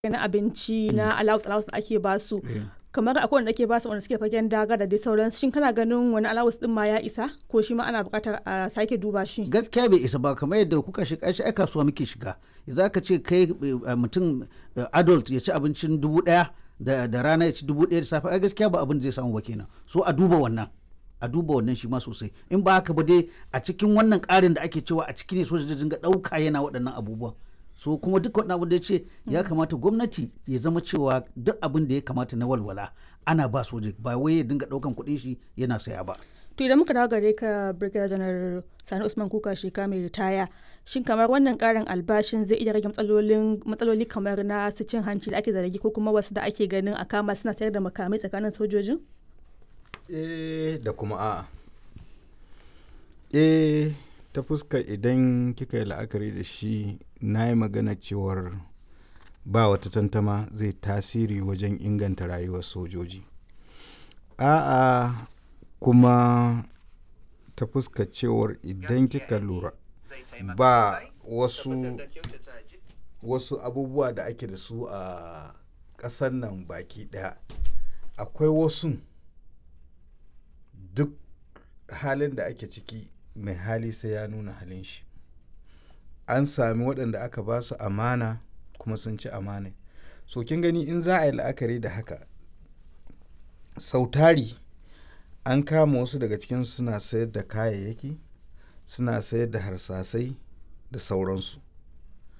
na abinci na allowance allowance da ake ba su kamar akwai wanda ake ba su wanda suke fagen daga da dai sauran shin kana ganin wani allowance din ma ya isa ko shi ma ana buƙatar a sake duba shi gaskiya bai isa ba kamar yadda kuka shiga shi ai kasuwa muke shiga za ka ce kai mutum adult ya ci abincin dubu daya da rana ya ci dubu daya da safe ai gaskiya ba abin da zai samu ba kenan so a duba wannan a duba wannan shi ma sosai in ba haka ba dai a cikin wannan ƙarin da ake cewa a ciki ne soja dinga ɗauka yana waɗannan abubuwan so kuma duk wani abin da ya ce ya kamata gwamnati ya zama cewa duk abin da ya kamata na walwala ana ba soja ba wai ya dinga ɗaukan kuɗin shi yana saya ba to idan muka dawo gare ka brigadier janar sani usman kuka sheka mai ritaya shin kamar wannan karin albashin zai iya rage matsalolin matsaloli kamar na su cin hanci da ake zargi ko kuma wasu da ake ganin a kama suna sayar da makamai tsakanin sojojin eh da kuma a'a eh ta fuska idan kika yi la'akari da shi na yi magana cewar ba wata tantama zai tasiri wajen inganta rayuwar sojoji a'a kuma ta fuska cewar idan kika lura ba wasu wasu abubuwa da ake da su a ƙasar nan baki ɗaya akwai wasu duk halin da ake ciki mai hali sai ya nuna halin shi an sami waɗanda aka ba su amana kuma sun ci amana so kin gani in za a yi la'akari da haka sautari an kama wasu daga cikin suna sayar da kayayyaki suna sayar da harsasai da sauransu